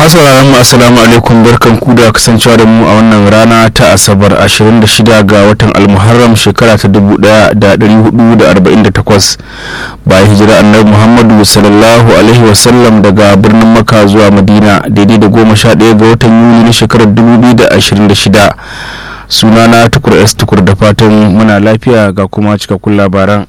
masu mu assalamu alaikum barkan ku da kasancewa da mu a wannan rana ta asabar 26 ga watan almuharram shekara ta 1448 bayan hijira annabi muhammadu sallallahu alaihi wasallam daga birnin maka zuwa madina daidai da goma sha ɗaya ga watan yuli na shekarar 2026 sunana tukur s tukur da fatan muna lafiya ga kuma cikakkun labaran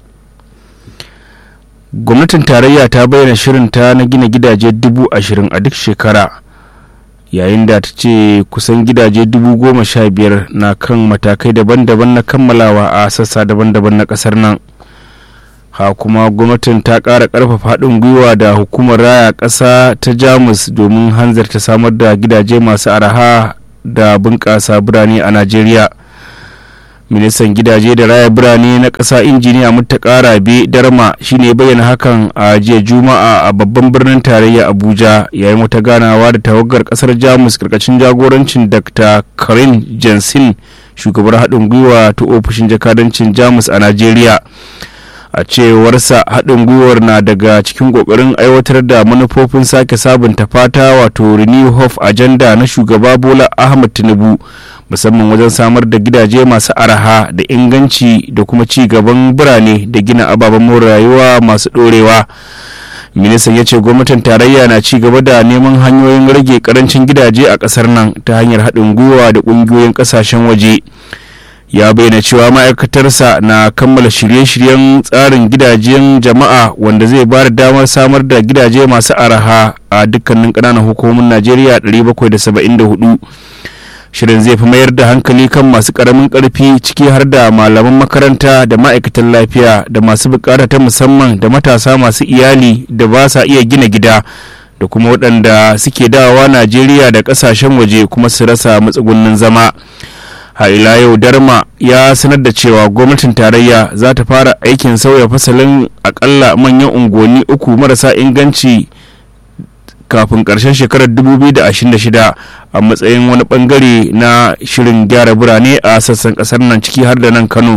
gwamnatin tarayya ta bayyana shirinta na gina gidaje dubu ashirin a duk shekara yayin da ta ce kusan gidaje dubu goma sha biyar na kan matakai daban-daban na kammalawa a sassa daban-daban na kasar nan ha kuma gwamnatin ta ƙara ƙarfafa haɗin gwiwa da hukumar raya ƙasa ta jamus domin hanzarta samar da gidaje masu araha da bunƙasa birane a najeriya ministan gidaje da raya birane na ƙasa injiniya muttaka rabe darma shine bayyana hakan a jiya juma'a a babban birnin tarayya abuja yayin wata ganawa da tawagar ƙasar jamus karkashin jagorancin dr karin jensen shugabar haɗin gwiwa ta ofishin jakadancin jamus a najeriya a cewarsa haɗin gwiwar na daga cikin ƙoƙarin aiwatar da manufofin sake sabunta fata wato renew hope agenda na shugaba bola ahmad tinubu musamman wajen samar da gidaje masu araha da inganci da kuma ci gaban birane da gina ababen more rayuwa masu ɗorewa ministan ya ce gwamnatin tarayya na ci gaba da neman hanyoyin rage karancin gidaje a ƙasar nan ta hanyar haɗin gwiwa da ƙungiyoyin ƙasashen waje ya bayyana cewa ma'aikatarsa na kammala shirye-shiryen tsarin gidajen jama'a wanda zai ba da damar samar da gidaje masu araha a dukkanin ƙananan hukumomin najeriya 774 shirin zai fi mayar da hankali kan masu karamin karfi ciki har da malaman makaranta da ma'aikatan lafiya da masu bukata ta musamman da matasa masu iyali da ba sa iya gina gida da kuma waɗanda suke dawowa najeriya da ƙasashen waje kuma su rasa matsugunnin zama ila yau darma ya sanar da cewa gwamnatin tarayya za ta fara aikin sauya fasalin akalla manyan unguwanni uku marasa inganci kafin karshen shekarar 2026 a matsayin wani bangare na shirin gyara birane a sassan kasar nan ciki har da nan kano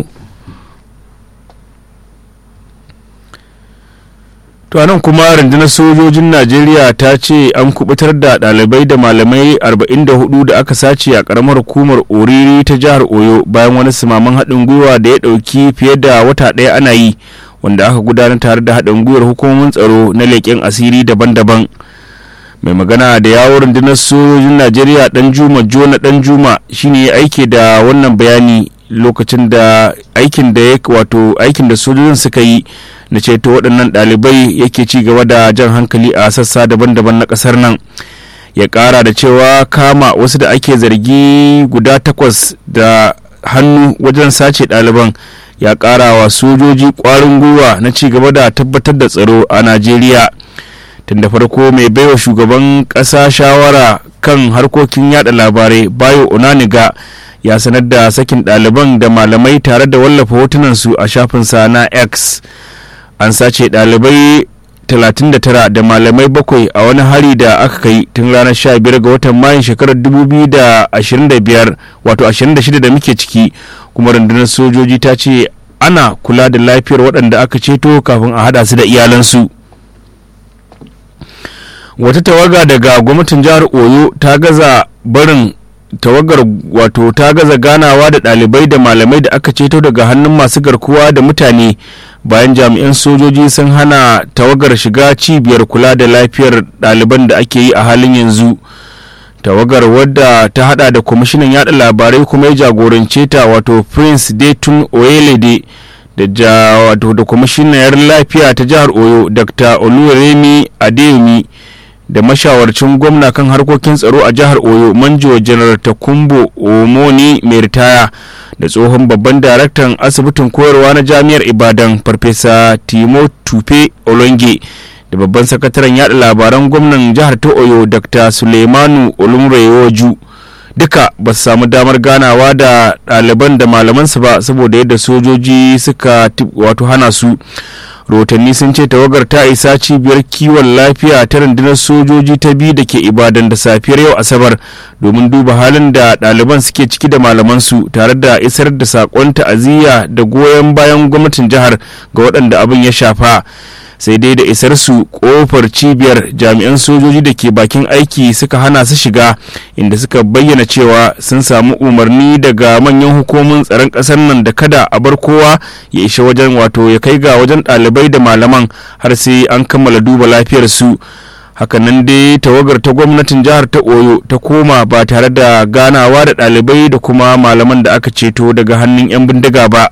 to nan kuma rundunar sojojin najeriya ta ce an kubutar da dalibai da malamai 44 da aka sace a karamar hukumar oriri ta jihar oyo bayan wani simaman haɗin gwiwa da ya ɗauki fiye da wata ɗaya ana yi wanda aka gudanar tare da haɗin gwiwar hukumomin tsaro na leƙen asiri daban-daban mai magana da yawon rundunar sojojin najeriya dan juma jona dan juma shine ya aike da wannan bayani lokacin da aikin da ya wato aikin da sojojin suka yi na ceto waɗannan ɗalibai yake ci gaba da jan hankali a sassa daban-daban na ƙasar nan ya ƙara da cewa kama wasu da ake zargi guda takwas da hannu wajen sace ɗaliban ya ƙara wa sojoji ƙwarin gwiwa na ci gaba da tabbatar da tsaro a najeriya tun da farko mai baiwa shugaban ƙasa shawara kan harkokin yada labarai bayo onaniga ya sanar da sakin ɗaliban da malamai tare da wallafa hotunansu a shafinsa na x an sace ɗalibai 39 da malamai bakwai a wani hari da aka kai tun ranar 15 ga watan mayun shekarar 2025 wato 26 da muke ciki kuma rundunar sojoji ta ce ana kula da lafiyar waɗanda aka ceto kafin a hada su da iyalansu wata tawaga daga gwamnatin jihar oyo ta gaza barin tawagar wato ta gaza ganawa da ɗalibai da malamai da aka ceto daga hannun masu garkuwa da mutane bayan jami'an sojoji sun hana tawagar shiga cibiyar kula da lafiyar ɗaliban da ake yi a halin yanzu tawagar wadda ta hada da kwamishinan yada labarai kuma ya jagorance ta wato prince dayton oyelede da wato da kwamishinar lafiya ta jihar oyo dr oluwaremi adeyemi da mashawarcin gwamna kan harkokin tsaro a jihar oyo manjo janar takumbo omoni mai ritaya da tsohon babban daraktan asibitin koyarwa na jami'ar ibadan farfesa timo tupe olonge da babban sakataren yada labaran gwamnan jihar ta oyo dr suleimanu olumrewoju duka ba su samu damar ganawa da ɗaliban da malamansu ba saboda yadda sojoji suka wato hana su rahotanni sun ce tawagar ta isa cibiyar kiwon lafiya ta rundunar sojoji ta biyu da ke ibadan da safiyar yau asabar domin duba halin da ɗaliban suke ciki da malamansu tare da isar da saƙon ta'aziyya da goyon bayan gwamnatin jihar ga waɗanda abin ya shafa sai dai da isar su kofar cibiyar jami'an sojoji da ke bakin aiki suka hana su shiga inda suka bayyana cewa sun samu umarni daga manyan hukumomin tsaron ƙasar nan da kada a bar kowa ya isha wajen wato ya kai ga wajen ɗalibai da malaman har sai an kammala duba lafiyar su hakanan dai tawagar ta gwamnatin jihar ta oyo ta koma ba tare da ganawa da ɗalibai da kuma malaman da aka ceto daga hannun 'yan bindiga ba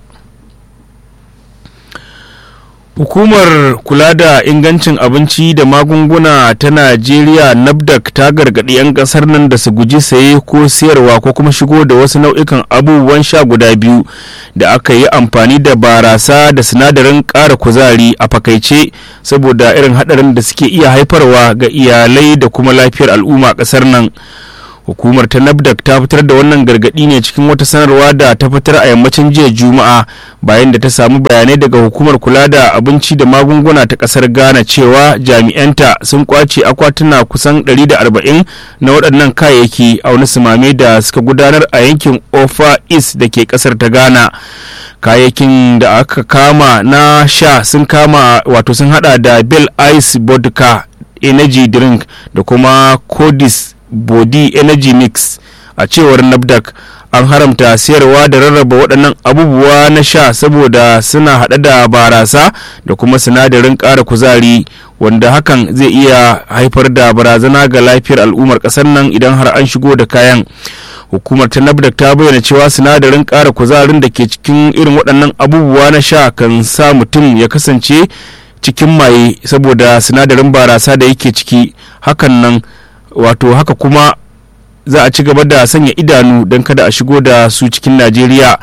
hukumar kula da ingancin abinci da magunguna ta najeriya nafdac ta gargaɗi 'yan ƙasar nan da su guji saye ko sayarwa ko kuma shigo da wasu nau'ikan abubuwan sha guda biyu da aka yi amfani da barasa da sinadarin ƙara kuzari a fakaice saboda irin haɗarin da suke iya haifarwa ga iyalai da kuma lafiyar al'umma ƙasar nan hukumar ta nafdac ta fitar da wannan gargadi ne cikin wata sanarwa da ta fitar a yammacin jiya juma'a bayan da ta samu bayanai daga hukumar kula da abinci da magunguna ta kasar ghana cewa jami'anta sun kwace akwatuna kusan 140 na waɗannan kayayyaki a wani sumame da suka gudanar a yankin ofa east da ke kasar ta ghana kayayyakin da aka kama na sha sun kama wato sun hada da bell ice vodka energy drink da kuma codis body energy mix a cewar nafdac an haramta siyarwa da rarraba waɗannan abubuwa na sha saboda suna haɗe da barasa da kuma sinadarin ƙara kuzari wanda hakan zai iya haifar da barazana ga lafiyar al'ummar ƙasar nan idan har an shigo da kayan hukumar ta nafdac ta bayyana cewa sinadarin ƙara kuzarin da ke cikin irin waɗannan abubuwa na sha kan sa mutum ya kasance cikin maye saboda sinadarin barasa da yake ciki hakan nan wato haka kuma za a ci gaba da sanya idanu don kada a shigo da su cikin najeriya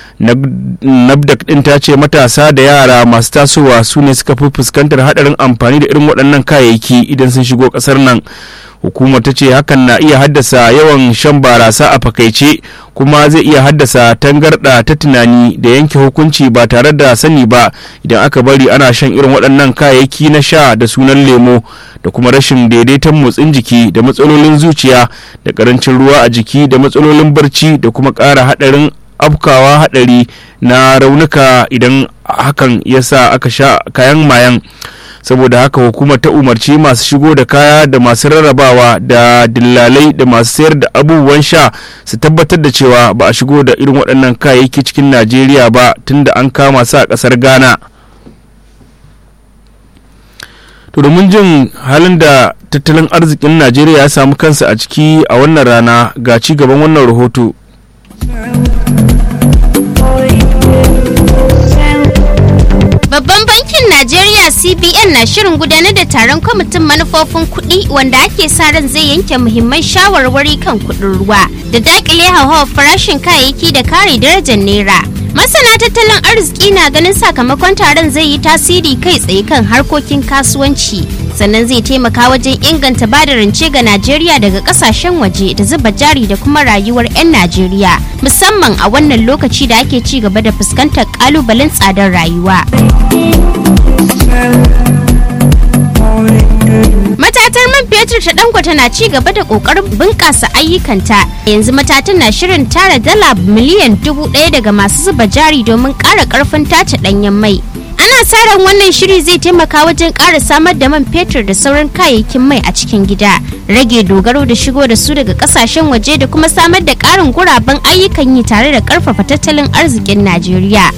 nabdak din ta ce matasa da yara masu tasowa su ne suka fi fuskantar hadarin amfani da irin waɗannan kayayyaki idan sun shigo ƙasar nan hukumar ta ce hakan na iya haddasa yawan shan barasa a fakaice kuma zai iya haddasa tangarɗa ta tunani da yanke hukunci ba tare da sani ba idan aka bari ana shan irin waɗannan kayayyaki na sha da sunan lemo da kuma rashin daidaiton motsin jiki da matsalolin zuciya da ƙarancin ruwa a jiki da matsalolin barci da kuma ƙara haɗarin afkawa haɗari na raunuka idan hakan ya sa aka sha kayan mayan saboda haka hukumar ta umarci masu shigo da kaya da masu rarrabawa da dillalai da masu sayar da abubuwan sha su tabbatar da cewa ba a shigo da irin waɗannan kayayyaki cikin najeriya ba tunda an kama su a ƙasar ghana to domin jin halin da tattalin arzikin najeriya ya samu kansa a ciki a wannan rana ga ci gaban wannan rahoto Babban bankin Najeriya CBN na shirin gudanar da taron kwamitin manufofin kuɗi wanda ake sa ran zai yanke muhimman shawarwari kan kuɗin ruwa da dakile hauhawar farashin kayayyaki da kare darajar naira. Masana tattalin arziki na ganin sakamakon taron zai yi tasiri kai tsaye kan harkokin kasuwanci sannan zai taimaka wajen inganta bada rance ga Najeriya daga kasashen waje da zuba jari da kuma rayuwar 'yan Najeriya musamman a wannan lokaci da ake ci gaba da fuskantar kalubalen tsadar rayuwa. Matatar man fetur ta dangote na ci gaba da kokarin bunƙasa ayyukanta. Yanzu matatan na shirin tara dala miliyan dubu ɗaya daga masu zuba jari domin ƙara ƙarfin tace ɗanyen mai. Ana sa ran wannan shiri zai taimaka wajen ƙara samar da man fetur da sauran kayayyakin mai a cikin gida, rage dogaro da shigo da su daga ƙasashen waje da kuma samar da ƙarin guraben ayyukan yi tare da ƙarfafa tattalin arzikin Najeriya.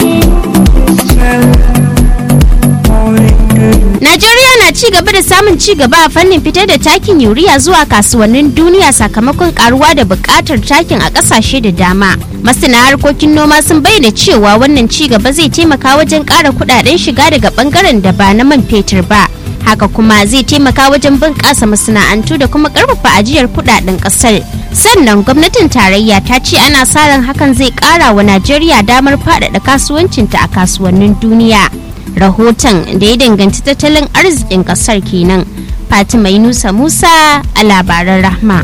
Najeriya na ci gaba da samun ci gaba a fannin fitar da takin yuriya zuwa kasuwannin duniya sakamakon karuwa da buƙatar takin a ƙasashe da dama. Masana harkokin noma sun bayyana cewa wannan ci gaba zai taimaka wajen ƙara kuɗaɗen shiga daga ɓangaren da ba na man fetur ba. Haka kuma zai taimaka wajen bunƙasa masana'antu da kuma ƙarfafa ajiyar kuɗaɗen ƙasar. Sannan gwamnatin tarayya ta ce ana sa ran hakan zai ƙara wa Najeriya damar faɗaɗa kasuwancinta a kasuwannin duniya. rahoton da ya danganci tattalin arzikin kasar kenan fatima yunusa musa a labaran rahma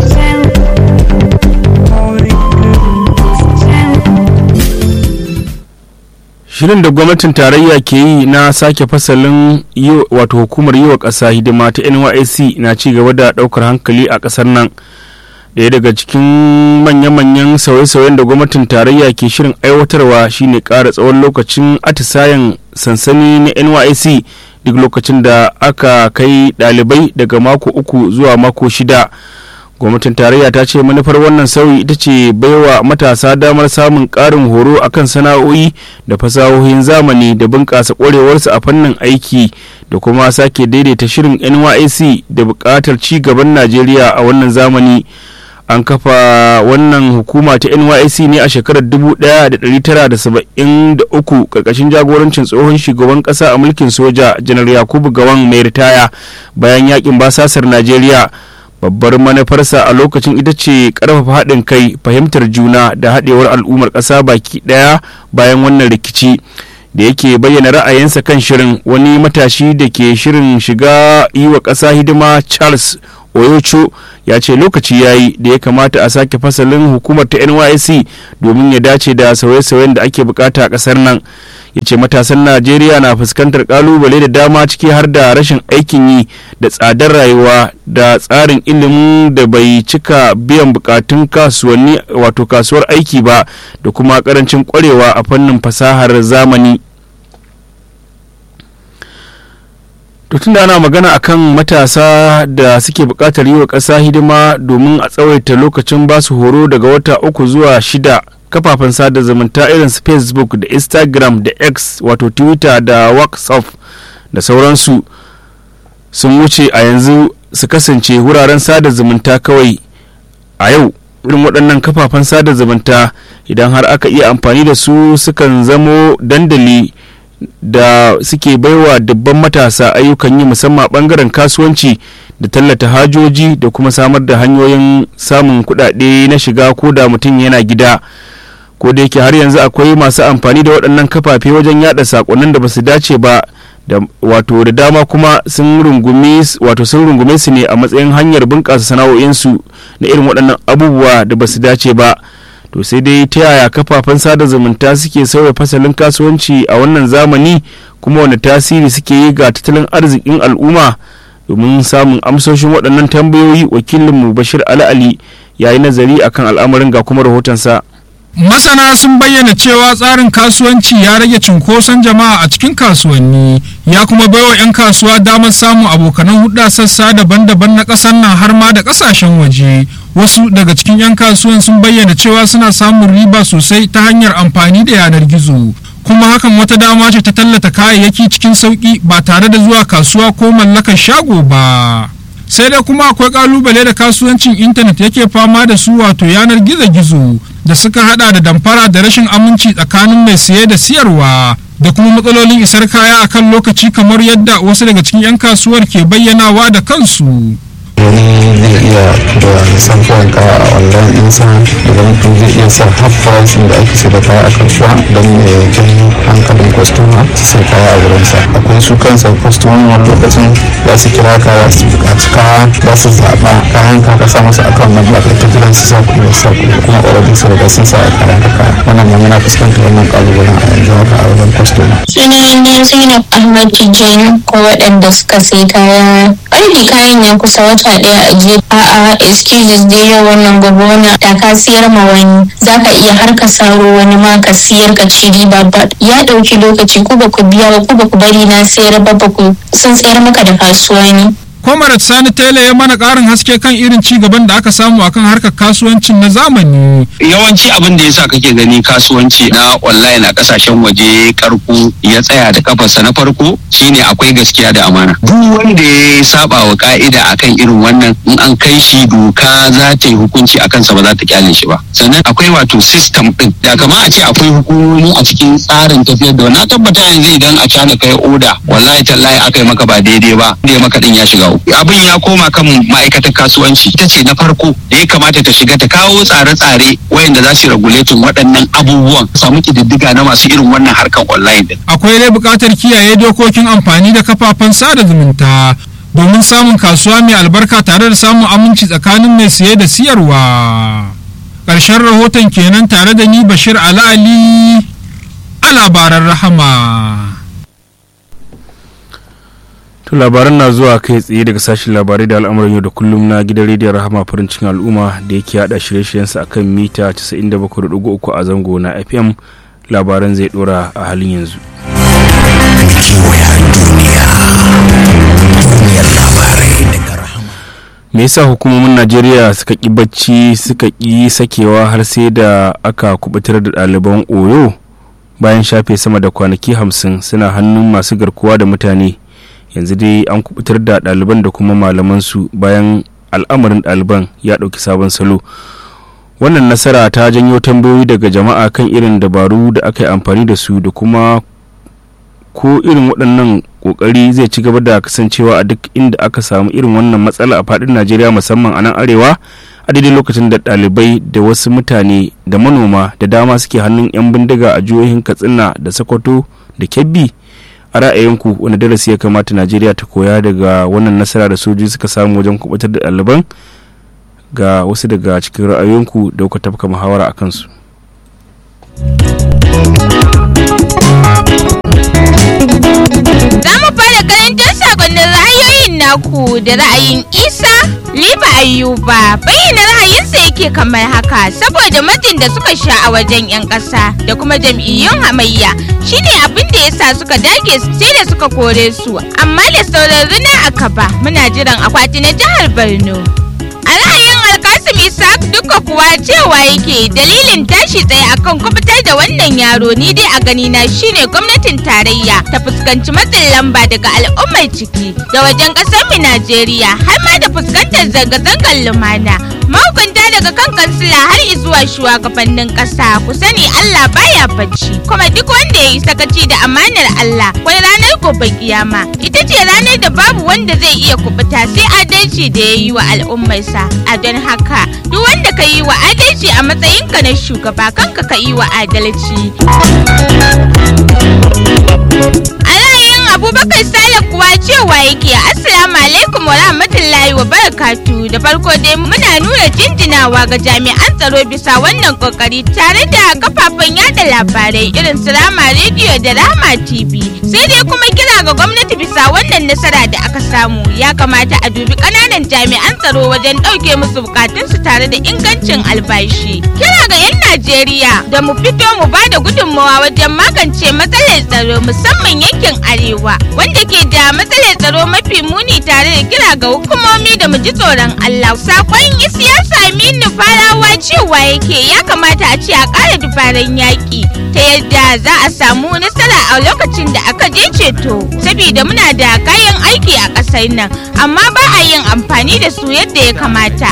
shirin da gwamnatin tarayya ke yi na sake fasalin wato hukumar yi wa ƙasa hidima ta nysc na ci gaba da ɗaukar hankali a ƙasar nan daya daga cikin manya-manyan sauye-sauyen da gwamnatin tarayya ke shirin aiwatarwa shine ƙara tsawon lokacin atisayen sansani na nysc duk lokacin da aka kai ɗalibai daga mako uku zuwa mako shida gwamnatin tarayya ta ce manufar wannan sauyi ita ce baiwa matasa damar samun ƙarin horo akan sana'o'i da fasahohin zamani da bunƙasa ƙwarewarsu a fannin aiki da kuma sake daidaita shirin nysc da buƙatar ci gaban najeriya a wannan zamani an kafa wannan hukuma ta nysc ne a shekarar 1973 karkashin jagorancin tsohon shugaban kasa a mulkin soja janar yakubu gawan mai ritaya bayan yakin basasar najeriya babbar manufarsa a lokacin ita ce karfafa haɗin kai fahimtar juna da haɗewar al'ummar ƙasa baki ɗaya bayan wannan rikici da yake bayyana ra'ayinsa kan shirin wani matashi da ke shirin shiga yi wa ƙasa hidima charles oyocho ya ce lokaci ya yi da ya kamata a sake fasalin hukumar ta nysc domin ya dace da sauye-sauyen da ake bukata a kasar nan ya ce matasan najeriya na fuskantar kalubale da dama ciki har da rashin aikin yi da tsadar rayuwa da tsarin ilimin da bai cika biyan bukatun kasuwanni wato kasuwar aiki ba da kuma karancin kwarewa a fannin fasahar zamani to tunda ana magana akan matasa da suke buƙatar yi wa ƙasa hidima domin a tsawaita lokacin basu horo daga wata uku zuwa shida kafafen sada zumunta irin su facebook da instagram da x wato twitter da whatsapp da sauransu sun wuce a yanzu su kasance wuraren sada zumunta kawai a yau irin waɗannan kafafen sada zumunta idan har aka iya amfani da su sukan zamo dandali da suke baiwa dubban matasa ayyukan yi musamman bangaren kasuwanci da tallata hajoji da kuma samar da hanyoyin samun kuɗaɗe na shiga ko da mutum yana gida ko da yake har yanzu akwai masu amfani da waɗannan kafafe wajen yada sakonnin da basu dace ba da wato da dama kuma sun rungume wato sun rungume su ne a matsayin hanyar bunƙasa sana'o'insu na irin waɗannan abubuwa da basu dace ba to sai dai ta yaya kafafen sada zumunta suke sauya fasalin kasuwanci a wannan zamani kuma wani tasiri suke yi ga tattalin arzikin al'umma domin samun amsoshin waɗannan tambayoyi wakilinmu bashir ali ya yi nazari akan al'amarin ga kuma rahotonsa masana sun bayyana cewa tsarin kasuwanci ya rage cunkoson jama'a a cikin kasuwanni ya kuma baiwa 'yan kasuwa damar samun abokanan hudda sassa daban-daban na ƙasar nan har ma da ƙasashen waje wasu daga cikin 'yan kasuwan sun bayyana cewa suna samun riba sosai ta hanyar amfani da yanar gizo kuma hakan wata dama ce ta tallata kayayyaki cikin sauƙi ba tare da zuwa kasuwa ko mallakar shago ba sai dai kuma akwai kalubale da kasuwancin intanet yake fama da su wato yanar gizo-gizo da suka hada da damfara da rashin aminci tsakanin mai saye da siyarwa da kuma matsalolin isar kaya akan lokaci kamar yadda wasu daga cikin 'yan kasuwar ke bayyanawa da kansu wani zai iya da samfuwan kaya a online ɗinsa idan mutum zai iya sa half price da ake sai da kaya a kasuwa don ya janyo hankalin kwastoma su sai kaya a wurinsa akwai su kansa kwastomomi wani lokacin za su kira ka za su buƙaci kaya za su zaɓa kayan ka ka sa masa akan nan ba ta jiran su sa kuɗi sa kuɗi kuma ƙwararrun su riga sun sa a kayan ka kaya wannan ma muna fuskantar wannan ƙalubalen a yanzu haka a wajen kwastoma. sunana zainab ahmad tijjani ko waɗanda suka sai kaya ƙarfi kayan ya kusa wata ɗaya a je a'a excuses dai yau wannan gobe wannan da ka siyar ma wani zaka iya har ka saro wani ma ka siyar ka ci riba ba ya ɗauki lokaci ku ba ku biya ba ku ba ku bari na sayar ba ba ku sun sayar maka da kasuwa ne Comrade Sani Tele ya mana ƙarin haske kan irin ci gaban da aka samu akan harkar kasuwancin na zamani. yawanci abin da yasa kake gani kasuwanci na online a kasashen waje karko ya tsaya da kafarsa na farko shine akwai gaskiya da amana duk wanda ya saba wa ka'ida akan irin wannan in an kai shi doka za ta yi hukunci akan sa ba za ta kyale shi ba sannan akwai wato system din da kama a ce akwai hukumomi a cikin tsarin tafiyar da na tabbata yanzu idan a cana kai oda wallahi tallahi aka yi maka ba daidai ba da ya maka din ya shiga uku abin ya koma kan ma'aikatar kasuwanci ita ce na farko da ya kamata ta shiga ta kawo tsare-tsare wayanda za su regulate waɗannan abubuwan samu kididdiga na masu irin wannan harkar online din Akwai dai buƙatar kiyaye dokokin amfani da kafafen sada zumunta domin samun kasuwa mai albarka tare da samun aminci tsakanin mai siye da siyarwa. Ƙarshen rahoton kenan tare da ni Bashir Ala Ali a labaran rahama. To labaran na zuwa kai tsaye daga sashen labarai da al'amuran yau da kullum na gidan rediyon rahama farin cikin al'umma da yake hada shirye-shiryensa akan mita 97.3 a zango na FM labaran zai dora a halin yanzu. kewaya duniya me yasa hukumomin najeriya suka ƙi bacci suka ƙi sakewa har sai da aka kubutar da ɗaliban oyo bayan shafe sama da kwanaki hamsin suna hannun masu garkuwa da mutane yanzu dai an kubutar da ɗaliban da kuma malamansu bayan al'amarin ɗaliban ya ɗauki sabon salo wannan nasara ta janyo tambayoyi daga jama'a kan irin dabaru da aka yi amfani da su da kuma ko irin waɗannan ƙoƙari zai ci gaba da kasancewa a duk inda aka samu irin wannan matsala a faɗin najeriya musamman a nan arewa a daidai lokacin da ɗalibai da wasu mutane da manoma da dama suke hannun 'yan bindiga a jihohin katsina da sokoto da kebbi a ra'ayinku wani darasi ya kamata najeriya ta koya daga wannan nasara da sojoji suka samu wajen kubutar da ɗaliban ga wasu daga cikin ra'ayoyinku da kuka tafka muhawara a kansu Za mu fara karantar sakonnin ra'ayoyin naku da ra'ayin Isa Liba Ayuba bayyana ra'ayinsa yake kamar haka saboda matsin da suka sha a wajen 'yan ƙasa da kuma jam'iyyun hamayya shine abin da yasa suka dage sai da suka kore su amma da sauran rina a kaba muna jiran akwati na jihar Borno. A ra'ayin Alkasim Isaac duka kuwa cewa yake dalilin tashi tsaye akan kubutar da wannan yaro ni dai a gani na shine gwamnatin tarayya ta fuskanci matsin lamba daga al'ummar ciki da wajen kasar mu Najeriya har ma da fuskantar zanga-zangar lumana. Mahukunta daga kan kansila har zuwa shugabannin kasa ku sani Allah baya bacci kuma duk wanda ya yi sakaci da amanar Allah kwai ranar gobe kiyama ita ce ranar da babu wanda zai iya kubuta sai adalci da ya yi wa al'ummarsa a don haka duk wanda ka yi wa adalci a matsayinka na shugaba kanka ka yi wa adalci a ra'ayin abubakar sale kuwa cewa yake assalamu alaikum wa rahmatullahi wa barakatu da farko dai muna nuna jinjinawa ga jami'an tsaro bisa wannan kokari tare da kafafen yada labarai irin su rama rediyo da rama tv sai dai kuma kira ga gwamnati bisa wannan nasara da aka samu ya kamata a dubi kananan jami'an tsaro wajen ɗauke musu bukatunsu tare da ingancin albashi kira ga 'yan najeriya da mu fito mu ba da gudunmawa wajen magance matsalar tsaro musamman yankin arewa wanda ke da matsalar tsaro mafi muni tare da kira ga hukumomi da mu ji tsoron allah sakon siyasa aminu farawa cewa yake ya kamata a ce a ƙara dubaran yaƙi ta yadda za a samu nasara a lokacin da aka je ceto saboda muna da kayan aiki a ƙasar nan amma ba a yin amfani da su yadda ya kamata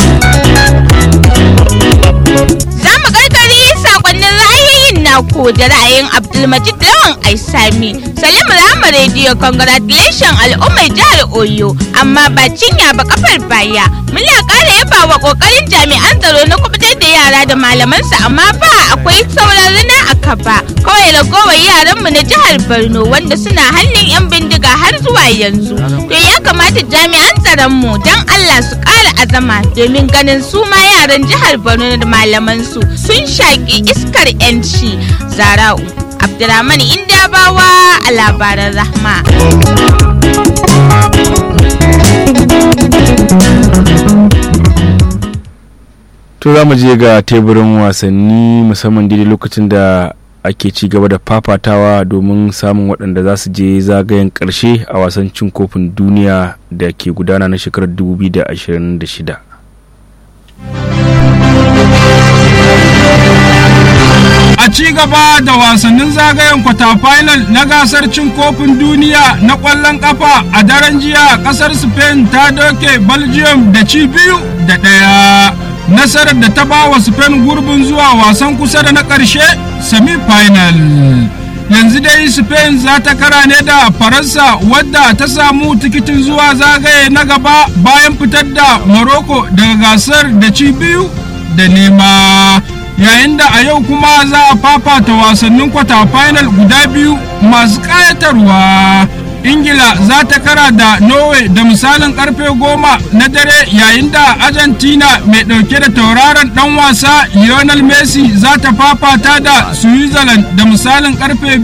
za mu karkari sakonnin ra'ayoyin naku da ra'ayin abdulmajid lawan aisami salim rama rediyo congratulation al'ummar jihar oyo amma ba cinya ba kafar baya muna ƙara yaba wa ƙoƙarin jami'an tsaro na kubutar da yara da malamansu amma ba akwai sauran rina a kaba kawai ragowar yaranmu na jihar borno wanda suna hannun 'yan bindiga har zuwa yanzu to ya kamata jami'an tsaronmu don allah su ƙara azama domin ganin su ma yaran jihar borno da malamansu sun shaƙi iskar 'yanci zara'u abdulrahman indabawa a labaran rahma to za mu je ga teburin wasanni musamman daidai lokacin da ake ci gaba da fafatawa domin samun waɗanda za su je zagayen ƙarshe a wasan cin kofin duniya da ke gudana na shekarar 2026 a ci gaba da wasannin zagayen kwata final na gasar cin kofin duniya na ƙwallon ƙafa a daren jiya ƙasar spain ta doke belgium da ci biyu da ɗaya nasarar da ta ba wa spain gurbin zuwa wasan kusa da na ƙarshe semi-final yanzu dai spain za ta kara ne da faransa wadda ta samu tikitin zuwa zagaye na gaba bayan fitar da morocco daga gasar da ci biyu da nema yayin da a yau kuma za a fafata wasannin kwata final guda biyu masu ƙayatarwa ingila za ta kara da norway da misalin karfe goma na dare yayin da argentina mai ɗauke da tauraron ɗan wasa lionel messi za ta fafata da switzerland da misalin karfe